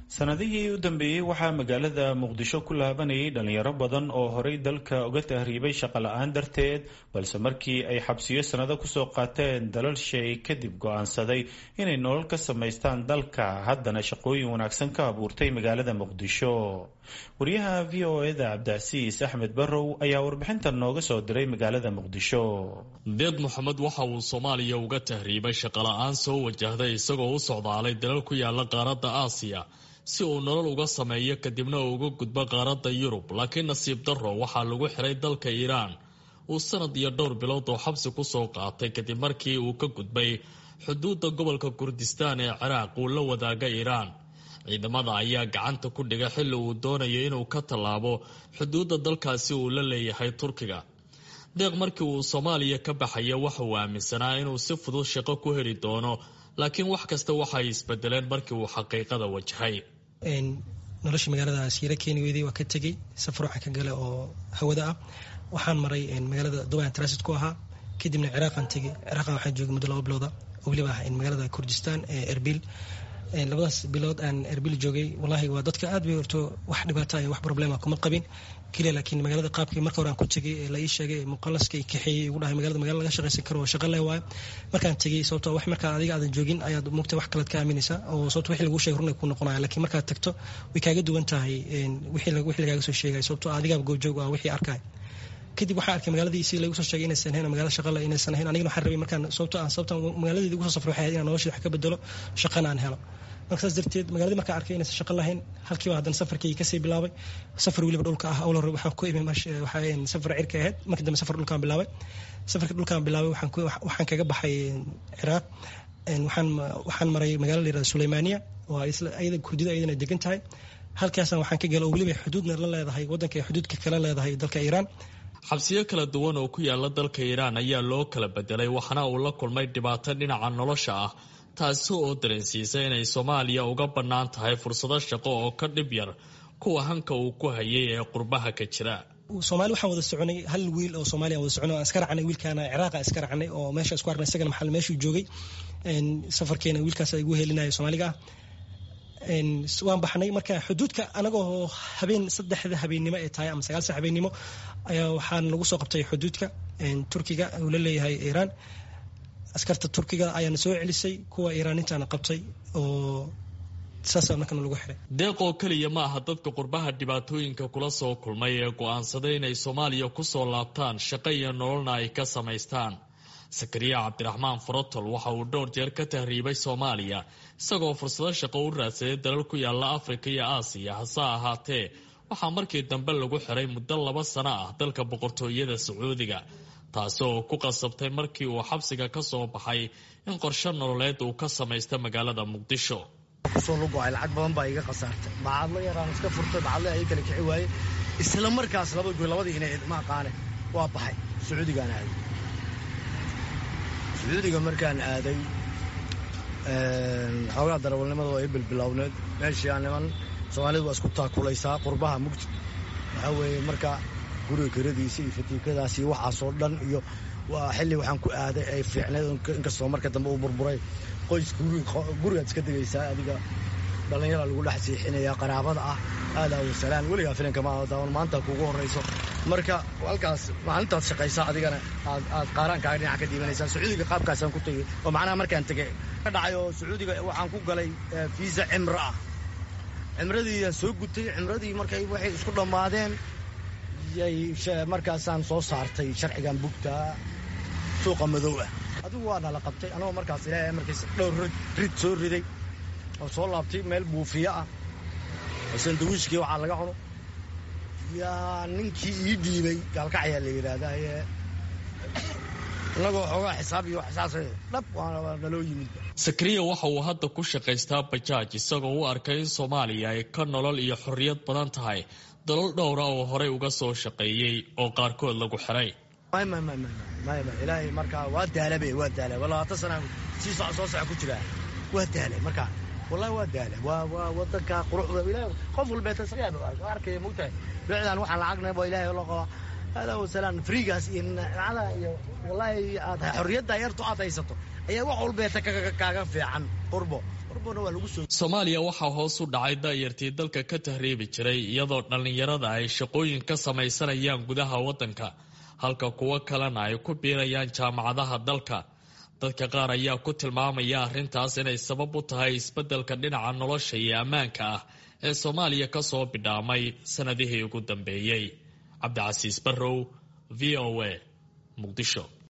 sanadihii u dambeeyey waxaa magaalada muqdisho ku laabanayay dhalinyaro badan oo horay dalka uga tahriibay shaqo la-aan darteed balse markii ay xabsiyo sannado kusoo qaateen dalal shay kadib go-aansaday inay nolol ka samaystaan dalka haddana shaqooyin wanaagsan ka abuurtay magaalada muqdisho wariyaha v o eda cabdicasiis axmed barrow ayaa warbixintan nooga soo diray magaalada muqdisho deed moxamed waxa uu soomaaliya uga tahriibay shaqola-aan soo wajahday isagoo u socdaalay dalal ku yaala qaaradda aasiya si uu nolol uga sameeyo kadibna uu uga gudbo qaaradda yurub laakiin nasiib darro waxaa lagu xiray dalka iiraan uu sanad iyo dhowr bilood oo xabsi kusoo qaatay kadib markii uu ka gudbay xuduudda gobolka kurdistaan ee ciraaq uu la wadaaga iiraan ciidamada ayaa gacanta ku dhigay xilli uu doonayo inuu ka tallaabo xuduudda dalkaasi uu la leeyahay turkiga deeq markii uu soomaaliya ka baxaya waxa uu aaminsanaa inuu si fudud shaqo ku heli doono laakiin wax kasta waxay isbedeleen markii uu xaqiiqada wajahay nolosha magaalada siira keeni weyday waa ka tegey safar waxaan ka gala oo hawada ah waxaan maray magaalada duban transit ku ahaa kadibna ciraaqan tegey ciraaqan waxaan joogay muddo laba bilooda oo weliba ah magaalada kurdistan ee erbil labadaas bilood aan erbil joogay wallaahi waa dadka aad bay horto wax dhibaata iyo wax problema kuma qabin keliya laakiin magaalada qaabkii marka hore aan ku tegay ee la ii sheegay muqalaska i kaxeeyey igu dhahay magaalada magala laga shaqaysan karo oo shaqa leh waayo markaan tegey sababto wax markaa adiga aadan joogin ayaad mugta wax kalead ka aaminaysaa oo sababto wixii lagu sheegay runay ku noqonaya laakiin markaad tagto way kaaga duwan tahay wixii lagaaga soo sheegay sababto adigaaba goobjoog ah wixii arkay kadib waxaa arkay magaaladii si lagu soo sheegay inaysan ahayn magaalada shaqale inaysan ahayn anigana waxaan rabay markaan sababto aan sababta magaaladeedii ugu soo safray waxay ahayd inaan noloshii wax ka bedelo shaqana aan helo marka saas darteed magaaladii markaan arkay inaysan shaqo lahayn halkiiba haddana safarkayga kasii bilaabay safar weliba dhulka ah awla hore waxaan ku imi waxaa safar cirka ahayd markii dambe safar dhulkaan bilaabay safarka dhulkaan bilaabay waxaan kaga baxay ciraaq waxaan waxaan maray magaala la yirahda suleymaaniya oo isla ayada kurdida ayadana degan tahay halkaasna waxaan ka gala oo weliba xuduudna la leedahay waddanka ay xuduudka kala leedahay dalka iiraan xabsiyo kala duwan oo ku yaala dalka iiraan ayaa loo kala bedelay waxaana uu la kulmay dhibaato dhinaca nolosha ah taasi oo dareensiisay inay soomaaliya uga bannaan tahay fursado shaqo oo ka dhib yar kuwa hanka uu ku hayay ee qurbaha ka jira soomaali waxaan wada soconay hal wiil oo soomaaliya wada soconay aan iska racnay wiilkaana ciraaqa iska racnay oo meesha isku arnay isagana maxal meeshuu joogay safarkeena wiilkaas igu helinaya soomaaliga ah waan baxnay marka xuduudka anagoo habeen saddexda habeennimo ee tahay ama sagaal sax habeennimo ayaa waxaan lagu soo qabtay xuduudka turkiga uu la leeyahay iiraan askarta turkiga ayaana soo celisay kuwa iiraanintaana qabtay oo saasa markana lagu xiray deeq oo keliya ma aha dadka qurbaha dhibaatooyinka kula soo kulmay ee go-aansaday inay soomaaliya kusoo laabtaan shaqo iyo nololna ay ka samaystaan sakariya cabdiraxmaan farotol waxa uu dhowr jeer ka tahriibay soomaaliya isagoo fursado shaqo u raadsaday dalal ku yaala afrika iyo aasiya hase ahaatee waxaa markii dambe lagu xiray muddo laba sano ah dalka boqortooyada sacuudiga taasi oo ku qasabtay markii uu xabsiga ka soo baxay in qorshe nololeed uu ka samaysta magaalada muqdisho kusoo lugo-ay lacag badan baa iga khasaartay bacadlo yaraan iska furtay bacadle ay kala kici waaye isla markaas laba goy labadii inay ma aqaane waa baxay sacuudigaan aaday sacuudiga markaan aaday xoogaa darawalnimada waa i bilbilowneed meeshii aan niman soomaalidu waa isku taakulaysaa qurbaha mugdi waxaa weeye marka guriga kiradiisa iyo fatiikadaas iyo waxaasoo dhan iyo waa xilli waxaan ku aaday ay fiicneed inkastoo marka dambe uu burburay qoyska gurigaad iska degaysaa adiga dhallinyara lagu dhex siixinaya qaraabada ah aadaa wasalaan weligaa filinka ma daawan maanta kuugu horrayso marka halkaas maalintaad shaqaysaa adigana aad qaaraankaaga dhinac ka dhiibanaysaa sacuudiga qaabkaasaan ku tegey oo macnaha markaan tegey ka dhacay oo sacuudiga waxaan ku galay fiisa cimro ah cimradii aan soo gutay cimradii markay waxay isku dhammaadeen markaasaan soo saartay sharcigan bugtaa suuqa madow ah adigu waa nala qabtay anagoo markaas ilaahay markiis dhowr rid soo riday oo soo laabtay meel buufiyo ah oo sandawiishkii waxaa laga cuno yaa ninkii ii dhiibay gaalkacayaa la yidhaahdaa inagoo xoogaa xisaab iyo xisaas dhab waa naloo yimid sakariya waxa uu hadda ku shaqaystaa bajaaj isagoo u arkay in soomaaliya ay ka nolol iyo xorriyad badan tahay dalal dhowra oo horey uga soo shaqeeyey oo qaarkood lagu xiray ilaahay markaa waa daalabe waa daala labaatan sana sii soc soo soco ku jiraa waa daala markaa wallahi waa daala waa waa wadanka quruxda ilahay qof walbeeta isagaa arkaya mogtahay bicdan waxaan lacagna waa ilaahay loo qabaa hada wasalaan friigaas iyo nacada iyo wallahi aad xorriyadda yartu aad haysato ayaa wax walbeeta kaaga fiican qurbo soomaaliya waxaa hoos u dhacay daayartii dalka ka tahriibi jiray iyadoo dhallinyarada ay shaqooyin ka samaysanayaan gudaha waddanka halka kuwo kalena ay ku biirayaan jaamacadaha dalka dadka qaar ayaa ku tilmaamaya arrintaas inay sabab u tahay isbeddelka dhinaca nolosha iyo ammaanka ah ee soomaaliya ka soo bidhaamay sannadihii ugu dambeeyey cabdicasiis barrow v o a muqdisho